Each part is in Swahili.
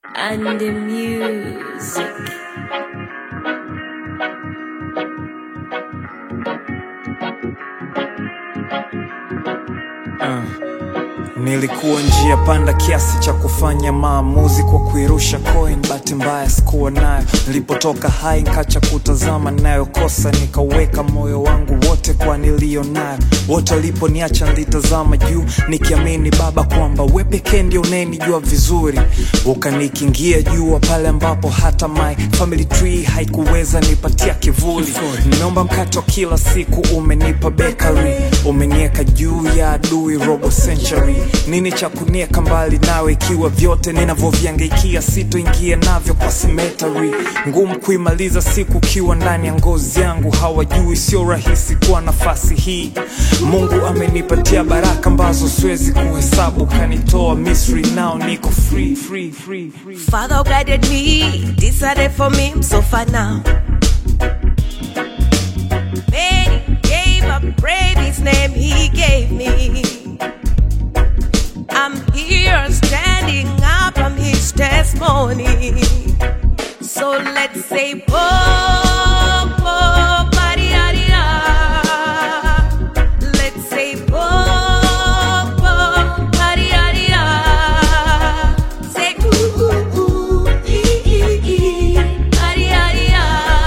and the music. Nilikuwa njia panda kiasi cha kufanya maamuzi kwa kuirusha coin, bahati mbaya sikuwa nayo. Nilipotoka hai nkacha kutazama nayokosa, nikaweka moyo wangu wote kwa niliyo nayo. Wote waliponiacha nilitazama juu, nikiamini Baba kwamba we pekee ndio unayenijua vizuri. Ukanikingia jua pale ambapo hata my family tree haikuweza nipatia kivuli. Nimeomba mkate wa kila siku, umenipa bakery, umenieka juu ya adui robo century. Nini cha kunieka mbali nawe, ikiwa vyote ninavyoviangaikia sitoingia navyo kwa cemetery. Ngumu kuimaliza siku ukiwa ndani ya ngozi yangu, hawajui sio rahisi kuwa nafasi hii. Mungu amenipatia baraka ambazo siwezi kuhesabu, kanitoa Misri, nao niko free, free, free, free. Father guided me, decided for me, I'm so far now. Many gave up, brave his name he gave me. I'm here standing up, I'm his testimony. So let's say, Bo, Bo, ba-di-da-di-da. Let's say, Bo, Bo, ba-di-da-di-da. Say, ooh, ooh, ooh, ee, ee, ee, ba-di-da-di-da.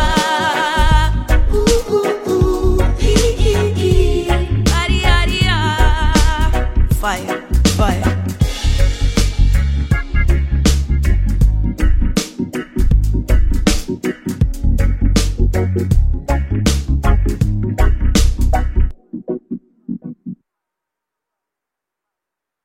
Ooh, ooh, ooh, ee, ee, ee, ba-di-da-di-da. Fire, fire.